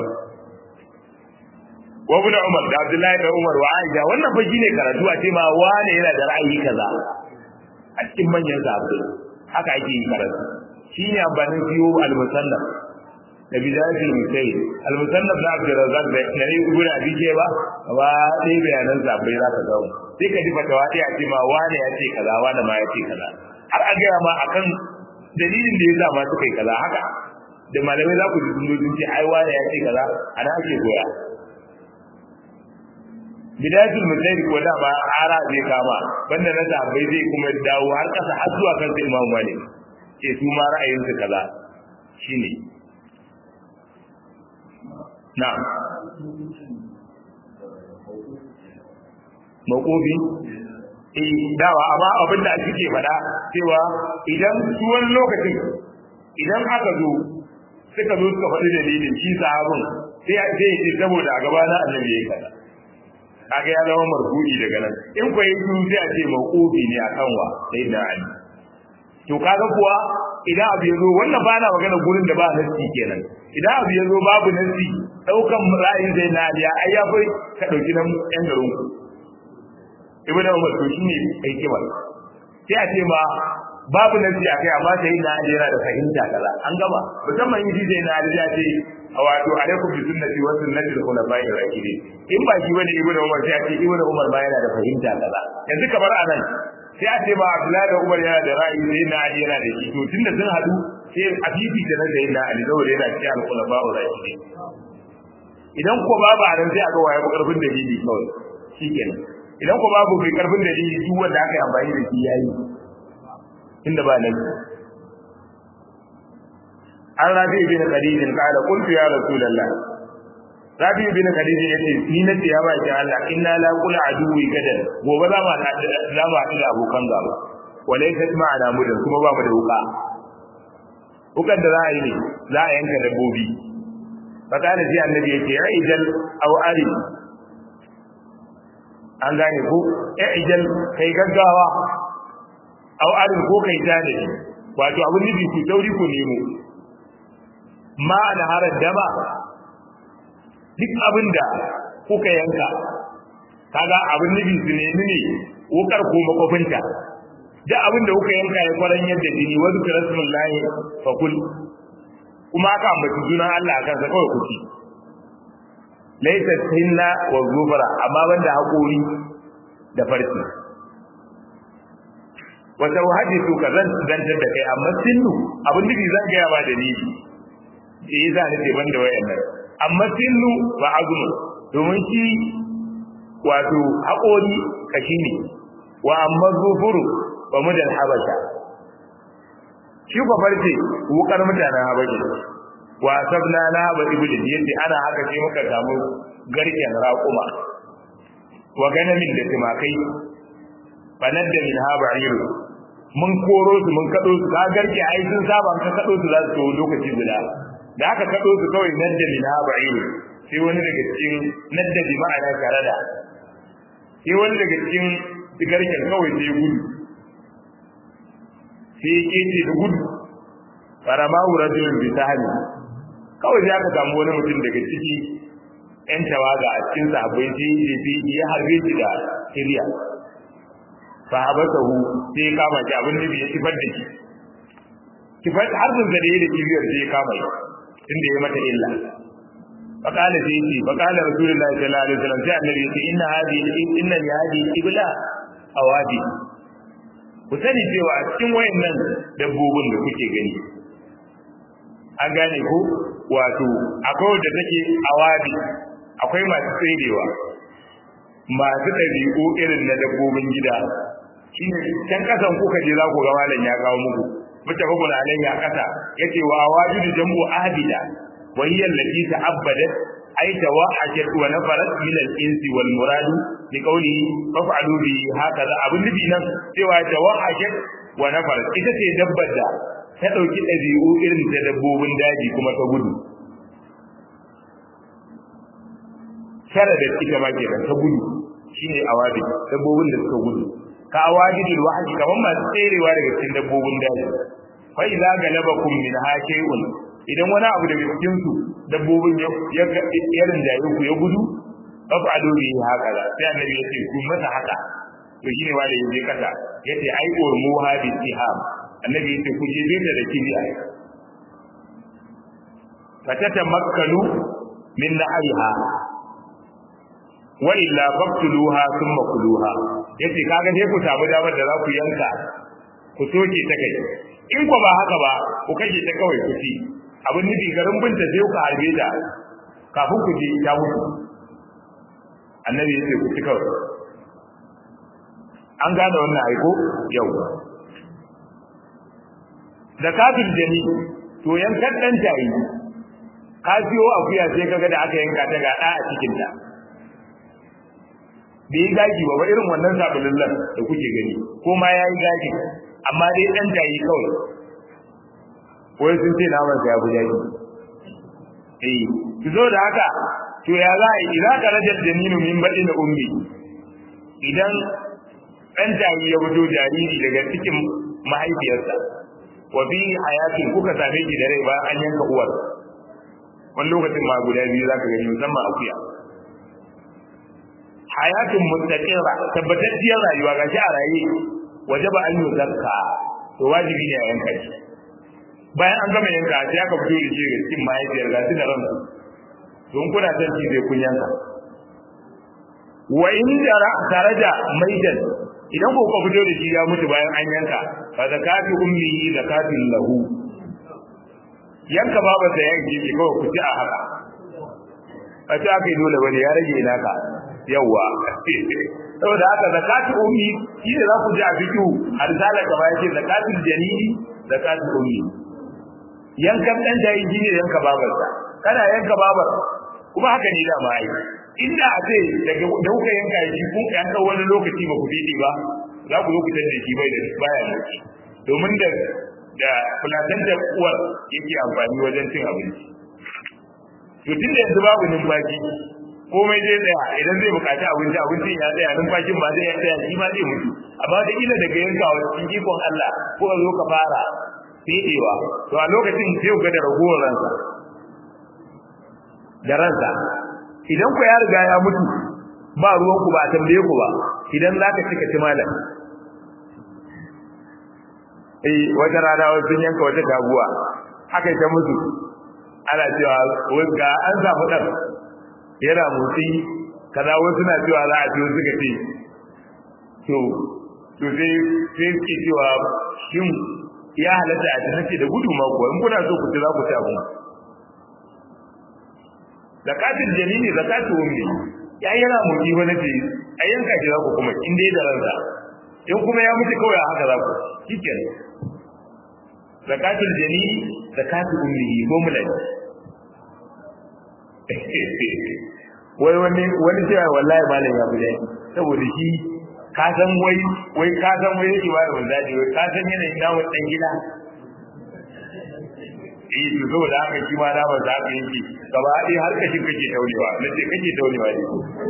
wa ibn umar da abdullahi da umar wa aisha wannan fa shine karatu a ce ma wane yana da ra'ayi kaza a cikin manyan sahabbai haka ake yi karatu shine amfanin siyo al-musannaf da bidayatul musayyid al-musannaf na Abdul Razzaq da na yi gura bije ba ba dai bayanan sa bai za ka ga sai ka ji fatawa dai a ce ma wani ya ce kaza wani ma ya ce kaza har a ga ma akan dalilin da ya sa ma suka yi kaza haka da malamai za ku ji sun ce ai wani ya ce kaza ana ake koya bidayatul musayyid ko da ba ara zai kama banda na sahabbai zai kuma dawo har kasa har zuwa kan sai Imam Malik ce su ma ra'ayinsu kaza shine na'am makobi eh dawa amma abin da suke faɗa cewa idan su wani lokacin idan aka zo suka zo suka faɗi dalilin shi sahabin sai sai ya ce saboda a gaba na annabi yayi kaza kaga ya zama marfu'i daga nan in ko yi sai a ce makobi ne akan wa sai da ali to kaga kuwa idan abu yazo wannan ba na magana gurin da ba nasi kenan idan abu yazo babu nasi daukan ra'ayin zai na aliya ai ya bai ka dauki nan yan garin ku ibnu umar to shine kai kiba sai a ce ma babu nasi akai amma sai na ali yana da fahimta kaza an gaba musamman yi zai na ali ya ce wato alaikum bi sunnati wa sunnati al-khulafa'ir rashidin in ba shi bane ibnu umar sai a ce ibnu umar ma yana da fahimta kaza yanzu kamar anan sai a ce ba Abdullahi da Umar yana da ra'ayi sai na Ali yana da shi to tunda sun hadu sai a bibi da nan da yana Ali saboda yana cikin al-khulafa wa rashidin idan ko babu a nan sai a ga waye ko karfin dalili kawai shikenan idan ko babu bai karfin dalili duk wanda aka yi amfani da shi yayi inda ba nan an rabi bin khadijin qala qultu ya rasulullah rabi bin khadijin yace ni na ce ya ba ki Allah inna la qul aduwi gadan gobe za mu za mu haɗu da abokan gaba walaysa ma'ana mudan kuma ba mu da wuka wukan da za a yi ne za a yanka dabbobi fakana sai annabi yace ya ijal aw ari an gane ko ya ijal kai gaggawa aw ari ko kai tane wato abun nufi ku sauri ku nemo ma da harar dama duk abin da kuka yanka kaga abin nufi su nemi ne wukar ko makwafinta duk abin da kuka yanka ya kwaran yadda jini wasu kirasmin lahi fakul kuma aka ambaci sunan Allah a kansa kawai kuci laisa sinna wa zufara amma banda haƙori da farci wata wahaji su ka zan zantar da kai amma sinnu abin nufi zan gaya ba dalili eh yasa nake banda wayannan amma sinnu ba azumu domin shi wato haƙori kashi ne wa amma zufuru ba mu da habasha shi ba farce wukar mutanen habasha wa sabna na ba ibudin yace ana haka sai muka samu garken raƙuma wa ganamin da tumakai banar da min haba iru mun koro su mun kado su ka garke ai sun saba ka kado su za su lokaci guda da aka kado su kawai nan da min haba iru sai wani daga cikin nadda bi ma'ana karada sai wani daga cikin garken kawai sai gudu sai ya ce da gudu farama rajulun bi sahani kawai sai aka samu wani mutum daga ciki yan tawaga a cikin sahabbai sai ya ce ya harbe shi da siriya sahabatahu sai ya kama shi abin da ya kifar da shi kifar harbin da ya da kibiyar sai ya kama shi tunda ya mata illa فقال سيدي فقال رسول الله صلى الله عليه وسلم sai annabi yace inna hadhihi inna li hadhihi ibla awadi ku sani cewa a cikin wayannan dabbobin da kuke gani an gane ko wato akwai wanda take awadi akwai masu tsirewa masu ɗabi'u irin na dabbobin gida shine can kasan kuka je za ku ga malam ya kawo muku mutafakun alayhi a kasa yace wa awadi da jambu ahdida وهي التي تعبدت أي توحشت ونفرت من الإنس والمراد لقوله فافعلوا به هكذا أبن نبي نم سوى توحشت ونفرت إذا تدبت ta ɗauki ɗabi'u irin ta dabbobin daji kuma ta gudu tara da ita ma kenan ta gudu shine awadi dabbobin da suka gudu ka awadi bil wahshi kaman masu tserewa daga cikin dabbobin daji fa idza galabakum min hakayun idan wani abu daga cikin su dabbobin ya ya rinjaye ku ya gudu fa ado bi haka da sai annabi ya ce ku masa haka to shine wanda yaje kasa yace ai urmu hadi tiham annabi yace ku je da da kibiya fatata makkalu min na'riha wa illa faqtuluha thumma kuluha yace kaga sai ku samu damar da za ku yanka ku soke ta kai in ko ba haka ba ku kashe ta kawai ku ci abin nufi garin binta sai ku harbe ta kafin ku ji ta mutu annabi yace ku ci kawai an gane wannan aiko yau da kafin jani to yankan dan tayi ka siyo akuya sai kaga da aka yanka ta ga da a cikin ta bai yi gaji ba irin wannan sabulullan da kuke gani ko ma ya yi gaji amma dai dan tayi kawai wai sun ce naman sa ya fi gaji eh ki zo da haka to ya za a yi idan ka rajar janinu min baɗi na ummi idan ɗan tayi ya fito jariri daga cikin mahaifiyarsa wa fi hayatin kuka same shi da rai bayan an yanka uwar wani lokacin ma guda biyu zaka gani musamman akuya hayatun mustaqira tabbatacciyar rayuwa ga shi a raye wajaba an yi zakka to wajibi ne a yanka shi bayan an gama yanka sai aka fito da shi daga cikin mahaifiyar ga su da ransu don kuna son ci sai kun yanka wa in jara taraja maidan idan ko ka fito da shi ya mutu bayan an yanka fa zakatu ummihi zakatun lahu yanka baba da yanke shi kawai ku ci a haka a ci aka yi dole bane ya rage naka yawa saboda haka zakatu ummi shi ne za ku ji a fikihu har zala ka ba yake zakatul janini zakatul ummi yankan dan da yi ne yanka babarsa kana yanka babar kuma haka ne da mai inda a ce daga da kuka yanka shi kun yanka wani lokaci ba ku dide ba za ku zo ku tanda shi bai da baya lokaci domin da da fulatan da uwar yake amfani wajen cin abinci to tun da yanzu babu numfashi komai zai tsaya idan zai bukaci abinci abincin ya tsaya numfashin ba zai tsaya shi ma zai mutu amma da ila daga yankawa cikin ikon Allah ko ka zo ka fara fidewa to a lokacin sai ku ga da ragowar ransa da ransa idan ku ya riga ya mutu ba ruwan ku ba a tambaye ku ba idan zaka cika ci malam eh wata rana wasu sun yanka wata taguwa haka ta mutu ana cewa wanda an samu dan yana motsi kaza wasu na cewa za a ciwo suka ce to to sai sai suke cewa shin ya halatta a tafi da gudu ma kuwa in kuna so ku ci za ku ci abu zakatul jalili zakatu ummi ya yana motsi wani ce a yanka shi za ku kuma in dai da ransa in kuma ya mutu kawai haka za ku shikenan zakatul jalili zakatu ummi ko mulai wai wani wani cewa wallahi malam ya bude saboda shi ka san wai wai ka san wai yake ba da dadi wai ka san yanayin namu dan gida eh to saboda haka shi ma namu za ka yake gaba ɗaya har kashin kake taunewa nace kake taunewa ne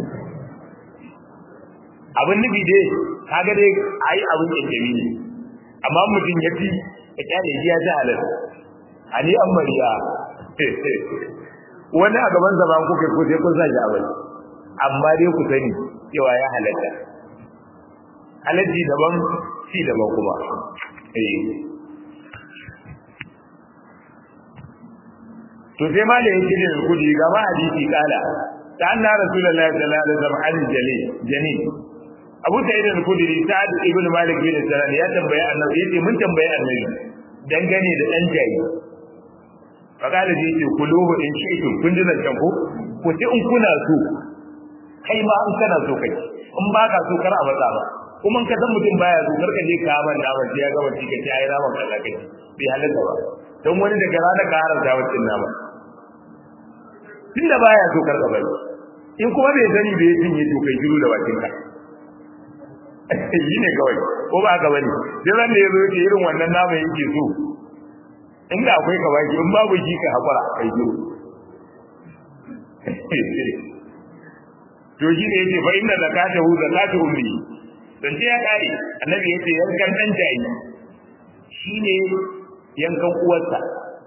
abin nufi dai kaga dai ai abin kyankyami ne amma mutum ya fi ka kyale shi ya ji halal ani an mariya wani a gaban zaman kuka ko sai kun sa shi abin amma dai ku sani cewa ya halatta halalci daban shi daban kuma eh to sai ma da yake da kudi ga ma hadisi kala ta anna rasulullahi sallallahu alaihi wasallam an jali jani Abu Sa'id al-Khudri Sa'ad ibn Malik bin Sanan ya tambaye annabi yace mun tambaye annabi dangane da dan jayi fakala ji ce kuluhu in shi'tum kun ji zancen ko ku ci in kuna so kai ma an kana so kai in ba ka so kar a matsa ba kuma ka san mutum baya so kar ka je ka ban da wace ya gaba cika ta yi raman kaza kai bai halatta ba don wani daga rana ka haramta wacin nama tunda baya so kar ka bari in kuma bai sani bai cinye to kai shiru da bakin ka yi ne kawai ko ba ka bane sai ran da ya zo yake irin wannan nama yake so inda akwai ka baki in babu shi ka hakura kai shiru to shi ne yake fa inna zakatahu zakatu ummi dan ce ya kare annabi yace yankan dan jayi shine yankan uwarsa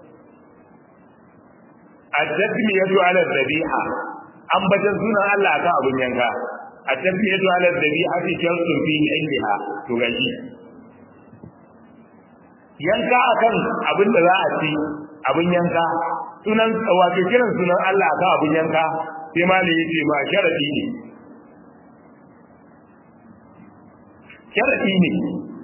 at-tasmiyatu ala dhabiha an bajan sunan Allah akan abun yanka at-tasmiyatu ala dhabiha fi shartun fi ilmiha to gashi yanka akan abin da za a ci abin yanka sunan wato kiran sunan Allah akan abin yanka sai ma ne yace ma sharadi ne sharadi ne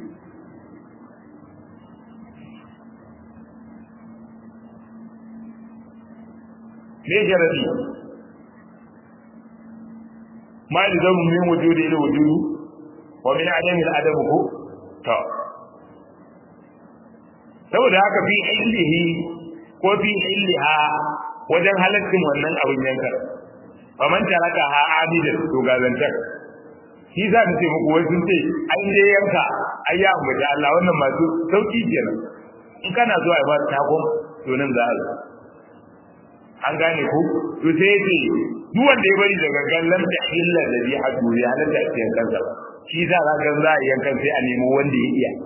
me sharadi ma yalzamu min wujudi ila wujudi wa min adami ila adamu ko to saboda haka fi illihi ko fi illiha wajen halaccin wannan abin yankar faman taraka ha abidan to gazantar shi za ta ce muku wai sun ce an je yanka ai ya ambaci Allah wannan masu sauki kenan in kana zuwa ba ta takon to nan za a zo an gane ku to sai ya ce duk wanda ya bari daga gallan da illa da bi hadu ya halatta a cikin kansa shi za ka ga za a yankan sai a nemo wanda ya iya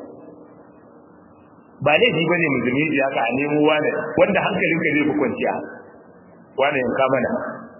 ba laifi bane musulmi ya ka a nemo wani wanda hankalinka zai fi kwanciya wani yanka mana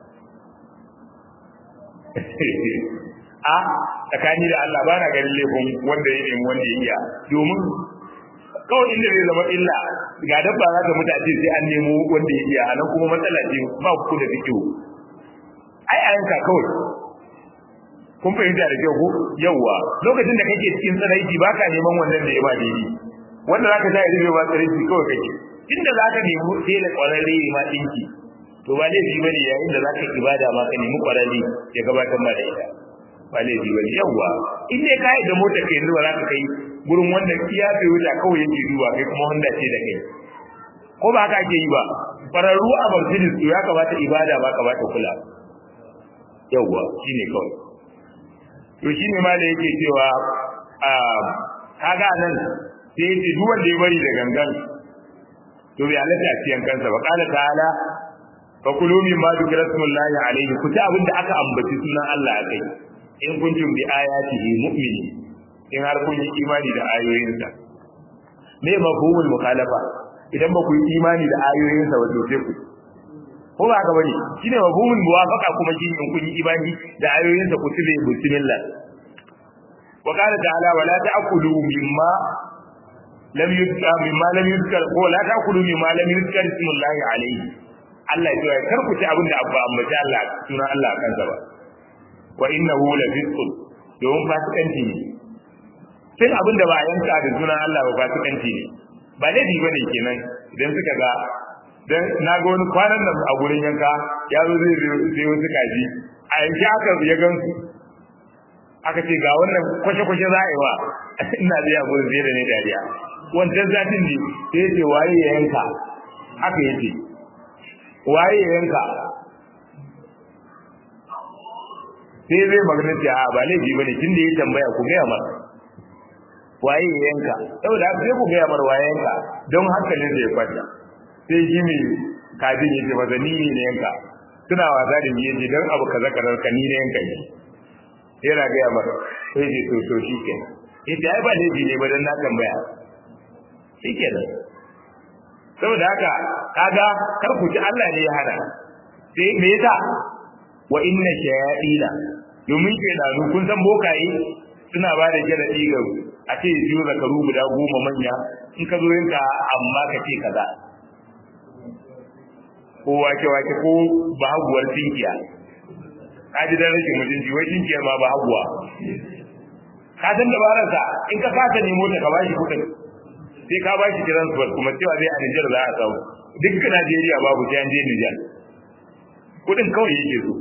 a tsakani da Allah ba na ganin laifin wanda ya nemi wanda ya iya domin kawai inda zai zama illa ga dabba za ta mutu a ce sai an nemo wanda ya iya nan kuma matsala ce ba ku da fikiyo ai a yanka kawai kun fahimta da kyau ko yawwa lokacin da kake cikin tsaraiki ba ka neman wannan da ya ba daidai wanda za ka sa ya zai ba tsaraiki kawai kake inda za ka nemi tela kwararre ma ɗinki to ba laifi ba ne yayin da za ka ibada ma ka nemi kwararre ya gabatar ma da ita ba laifi ba ne yawwa in dai ka yi da motar ka yanzu ba za ka kai gurin wanda iya bai wuta kawai yake duba kai kuma wanda ce da kai ko ba haka ake yi ba kwararru a Mercedes to ya kamata ibada ba ka bata kula yawwa shine kawai to shine ma da yake cewa a kaga nan sai yace duk wanda ya bari da gangan to bai halatta a cikin kansa ba qala ta'ala fa kulu mimma dhikra smullahi alayhi ku ta abinda aka ambaci sunan Allah a kai in kuntum bi ayatihi mu'minin in har kun yi imani da ayoyinsa me mafhumul mukhalafa idan ba ku yi imani da ayoyinsa ba to sai ku ko ba haka bane shine mafhumul muwafaqa kuma shi in kun yi imani da ayoyinsa ku tile bismillah wa qala ta'ala wala ta'kulu mimma lam yuzkar mimma lam yuzkar ko la ta'kulu mimma lam yuzkar ismullahi alayhi Allah ya kar ku ci abin da abba ambaci Allah sunan Allah kansa ba wa innahu la fisqun domin fasikanci ne sai abin da ba a yanka da sunan Allah ba fasikanci ne ba laifi ba ne kenan idan suka ga dan na ga wani kwanan nan a gurin yanka ya zo zai zai wasu kaji a yanki aka ya gan su aka ce ga wannan kwashe-kwashe za a yi wa ina da ya gurin zai da ne dariya wancan zatin ne sai ce waye ya yanka haka yace waye ya yanka sai zai magana ce a ba laifi bane tun da ya tambaya ku gaya masa waye ya yanka saboda haka sai ku gaya mar waye yanka don hankalin zai kwanta sai shi mai kajin ya ce masa ni ne yanka suna wasa da ni yace don abu kaza kaza ka ni ne yanka ne yana gaya mar sai ce to to shi ke ita ai ba laifi ne ba dan na tambaya shi ke nan saboda haka kaga kar ku ji Allah ne ya hana sai me yasa wa inna shayatina domin ke da kun san bokaye suna ba da jaradi ga a ce biyu zakaru guda goma manya in ka zo yinka amma ka ce kaza ko wake wake ko bahaguwar tinkiya ka ji dan rashin mutunci wai tinkiyar ma bahaguwa ka san dabararsa in ka kasa nemo ta ka bashi kuɗin sai ka bashi transfer kuma cewa zai a Nijar za a samu duk Najeriya babu sai an je Nijar kuɗin kawai yake so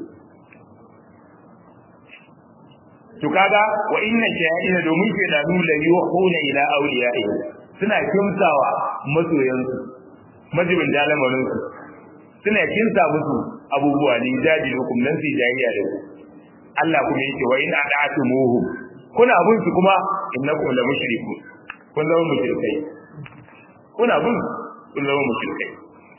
to kaga wa inna shayatin domin ke da nula yuhuna ila awliya'i suna kimsawa masoyansu majibin dalamarin su suna kimsa musu abubuwa ne jadi hukum nan sai jayya da ku Allah kuma yake wa in ada'tumuhu kuna bin su kuma innakum la mushrikun kun zama mushrikai kuna bin kun zama mushrikai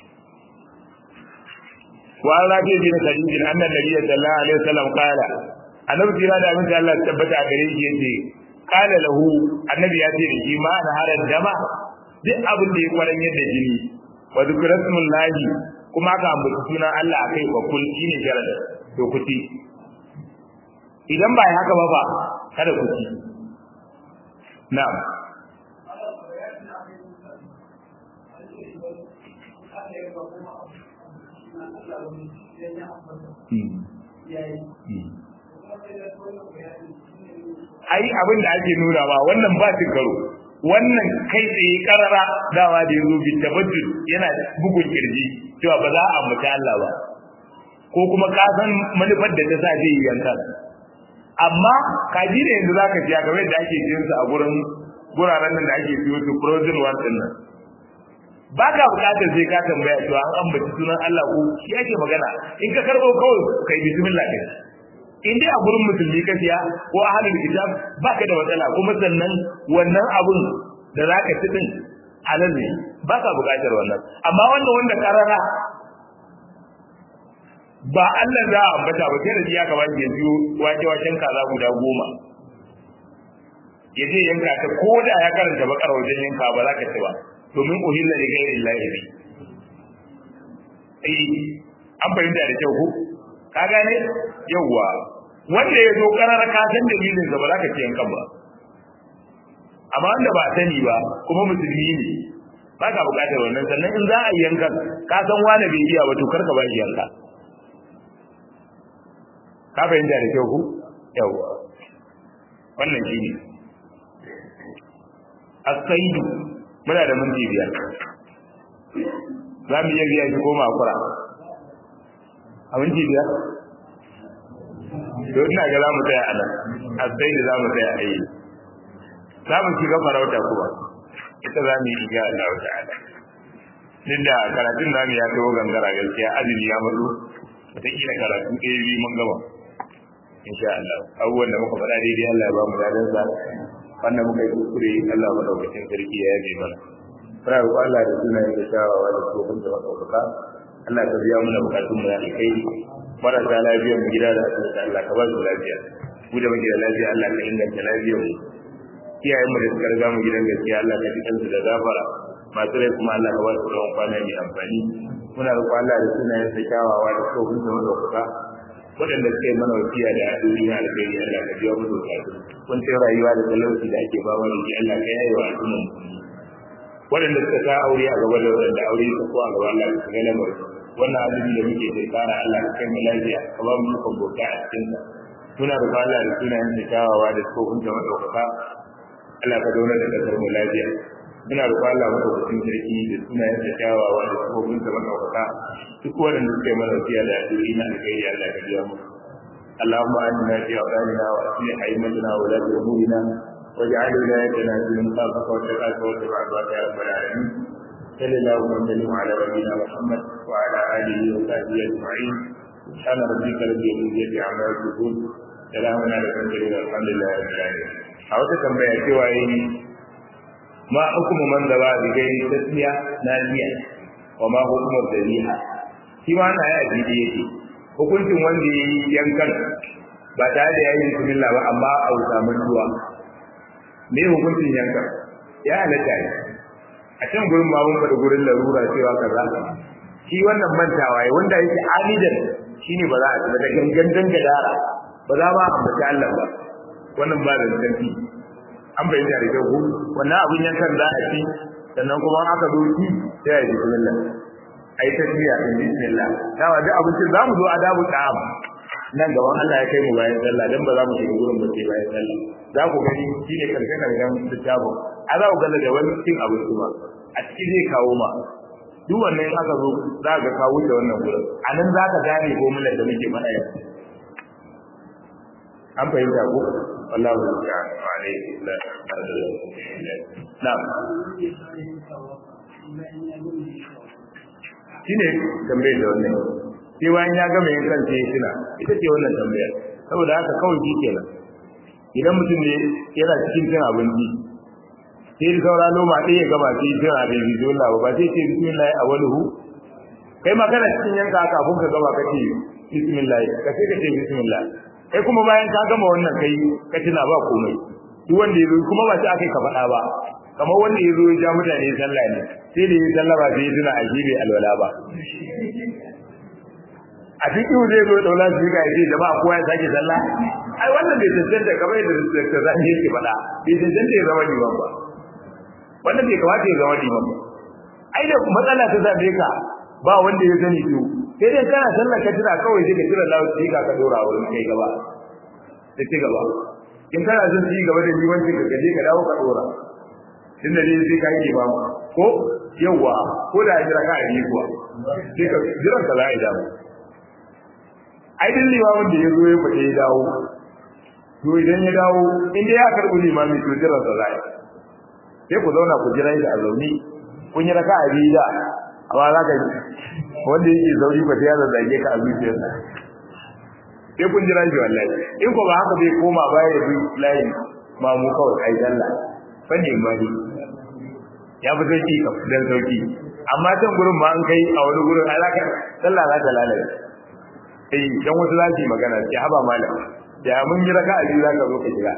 wa rabi bin khadij anna nabiyyu sallallahu alaihi wasallam qala annabi jira da abin da Allah ya tabbata a gare shi yace qala lahu annabi ya ce shi ma na harar dama duk abin da ya kwaran yadda jini wa zikratullahi kuma ka ambaci sunan Allah akai wa kul shine jarada to kuti idan ba haka ba ba kada ku ci na'am ai abin da ake nuna ba wannan ba shi karo wannan kai tsaye karara dawa da yazo bi tabaddul yana da bugun kirji cewa ba za a mutu Allah ba ko kuma ka san manufar da ta sa zai yi yanka amma kaji da yanzu zaka ji game da ake jin su a gurin guraren nan da ake siyo su frozen one din nan ba ka bukatar sai ka tambaya to an ambaci sunan Allah ko shi ake magana in ka karbo kawai kai bismillah kai in dai a gurin musulmi ka siya ko ahlul kitab baka da matsala kuma sannan wannan abun da zaka ci din halal ne baka bukatar wannan amma wanda wanda karara ba Allah za a ambata ba sai da ya ka bani yanzu wake waken kaza guda goma yaje yanka ta ko da ya karanta bakar wajen yanka ba za ka ci ba domin uhilla li ghairi llahi bi eh an fahimta da kyau ko ka gane yawa wanda ya zo karar ka san dalilin sa ba za ka ci yankan ba amma wanda ba sani ba kuma musulmi ne ba ka bukatar wannan sannan in za a yi yankan ka san wani bai iya ba to kar ka ba shi yanka ka fahimta da kyau ku yawa wannan shi ne asaidu muna da minti biyar za mu iya biya shi ko makura a minti biyar to ina ga za mu tsaya a nan asaidu za mu tsaya a yi za mu shiga farauta kuma ita za mu yi iga Allah ta'ala duk da karatun namu ya kawo gangara gaskiya azumi ya mazo wataƙila karatu ɗaya biyu mun gama insha Allah abubuwan da muka faɗa daidai Allah ya ba mu ladan sa wannan muka yi kuskure Allah madaukakin sarki ya yabe mana fara roƙo Allah da sunayen da shawawa da tsohon da madaukaka Allah ka biya mana bukatun mu ya kai marasa lafiya mu gida da asibiti Allah ka ba su lafiya mu da muke da lafiya Allah ka inganta lafiyar mu iyayen mu da suka riga mu gidan gaskiya Allah ka ji kansu da gafara masu rai kuma Allah ka ba su rawan kwana mai amfani muna roƙo Allah da sunayen da kyawawa da tsohon da madaukaka waɗanda suka yi mana wasiya da duniya da kai Allah ka biya musu bukatu kun sai rayuwa da talauci da ake ba wani ji Allah ka yaye wa al'umma waɗanda suka sa aure a gaba da waɗanda aure su ko a gaba Allah ka ga lamar wannan azumi da muke da tsara Allah ka kai mu lafiya ka ba mu ikon bauta a cikin sa muna da Allah da sunayen da kyawawa da tsohon da madaukaka Allah ka zauna da kasar mu lafiya muna roƙon Allah madaukakin sarki da sunayen da kyawawa da tsohon da madaukaka duk waɗanda suka yi mana wasiya da addu'o'i na alkhairi Allah ka biya mu اللهم آتنا في أوطاننا وأصلح أئمتنا وولاة أمورنا واجعل ولايتنا في من خافك واتقاك واتبع رضاك يا رب العالمين صلى الله وسلم على نبينا محمد وعلى آله وصحبه أجمعين سبحان ربك رب العزة عما يصفون سلام على المرسلين والحمد لله رب العالمين a wata tambaya cewa yi ma hukumu man da ba bi gairi tasmiya naziya wa ma hukumar dariha shi ma na ya jidi yake hukuncin wanda ya yi yankan ba tare da ya yi bismillah ba amma a samu ruwa me hukuncin yankan ya halatta ne a can gurin ma mun faɗi gurin larura cewa kaza shi wannan mantawa ya wanda yake amidan shine ba za a ci da gangan dangadara ba za ma a ambaci Allah ba wannan ba da zanti an bayyana da kyau wannan abin yankan za a ci sannan kuma aka zo ci sai a yi bismillah ai tasbiya din bismillah dawa duk abincin za mu zo adabu ta'am nan gaban Allah ya kai mu bayan sallah dan ba za mu shiga gurin ba sai bayan sallah za ku gani shine karshe karshen littafin a za ku galla da wani cin abinci ma a ciki zai kawo ma duk wannan in aka zo za ka kawo da wannan gurin a nan za ka gane ko mulan da muke faɗa yanzu an fahimta ko wallahu ta'ala wa alaihi na'am shine tambayar da wannan sai bayan ya gama yin kan sai tuna ita ce wannan tambayar saboda haka kawai shi kenan idan mutum ne yana cikin cin abinci sai da saura noma ɗaya ya gama sai cin abin bismillah ba ba sai ce bismillah a wani hu kai ma kana cikin yanka kafin ka gama ka ce bismillah ka sai ka ce bismillah kai kuma bayan ka gama wannan kai ka tuna ba komai duk wanda ya zo kuma ba sai aka ka faɗa ba kamar wanda ya zo ya ja mutane sallah ne sai da ya sallah ba sai ya tuna a bai alwala ba a cikin zai zo daula su ga yace jama'a kowa ya sake sallah ai wannan bai tantance kamar yadda da zan yake faɗa bai tantance ya zama liman ba wannan bai kamata ya zama liman ba ai da matsala ta zabe ka ba wanda ya sani to sai dai kana sallar ka tira kawai sai ka tira lawo sai ka ka dora wurin kai gaba sai ci gaba in kana son ci gaba da limanci ka gaje ka dawo ka dora tun da dai sai ka yi ba ko yawa ko da jira ka yi kuwa sai ka jira ka za a yi dawo ai din limamin da ya zo ya fita ya dawo to idan ya dawo in dai ya karɓi limami to jira sa za a yi sai ku zauna ku jira shi a zaune kun yi raka a biyu da amma za ka wanda yake sauri ba ya zage ka a zuciyarsa sai kun jira shi wallahi in ko ba haka bai koma baya ya bi layin mamu kawai ai dalla fannin mali ya fi sauki ka dan sauki amma can gurin ma an kai a wani gurin alaka sallah za ta lalace eh dan wasu za su yi magana sai haba malam da mun yi raka a biyu za ka zo ka shiga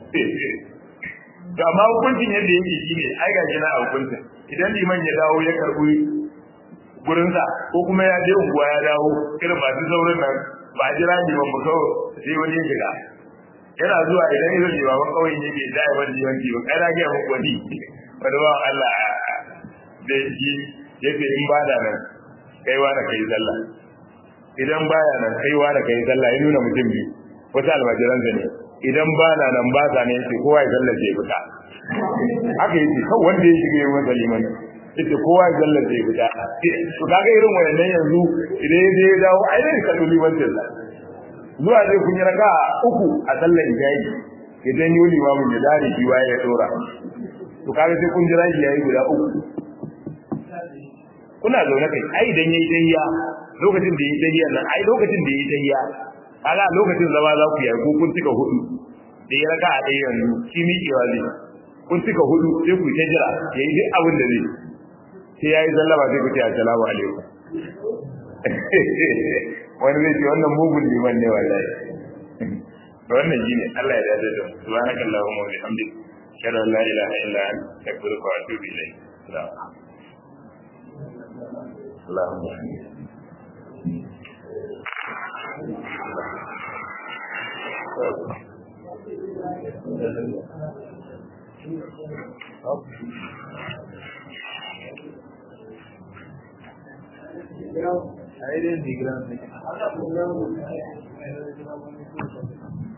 to amma hukuncin yadda yake shine ai ga na a hukuncin idan liman ya dawo ya karbi gurinsa ko kuma ya je unguwa ya dawo irin masu saurin nan ba a jira liman ba kawai sai wani ya shiga yana zuwa idan irin limaman kawai ne bai da yawan limanci ba kai na gaya muku wani wani ba Allah da shi yake in ba da nan kaiwa da kai sallah idan baya nan kaiwa da kai sallah ya nuna mutum biyu wata almajiransa ne idan ba na nan ba sa ne yace kowa ya zallace ya fita haka yace kawai wanda ya shiga yayin masa liman yace kowa ya zallace ya fita to kaga irin wayannan yanzu idan ya je ya dawo ai ne ka duli wannan sa zuwa dai kun yi raka uku a sallar ijayi idan yi limamin ya dare shi waye ya dora to kaga sai kun jira shi yayi guda uku kuna zaune kai ai idan yayi tayya lokacin da yayi tayya nan ai lokacin da yayi tayya kaga lokacin zama za ku yi ko kun cika hudu da ya raka a ɗaya yanzu shi miƙewa zai kun cika hudu sai ku ta jira ya yi duk abin da zai sai ya yi sallama sai ku ce assalamu alaikum wani zai ce wannan mugun liman ne wallahi to wannan shine Allah ya dace da mu subhanaka allahumma wa bihamdika ashhadu an la ilaha illa anta astaghfiruka wa atubu ilayk Allahumma Ahí es mi gran.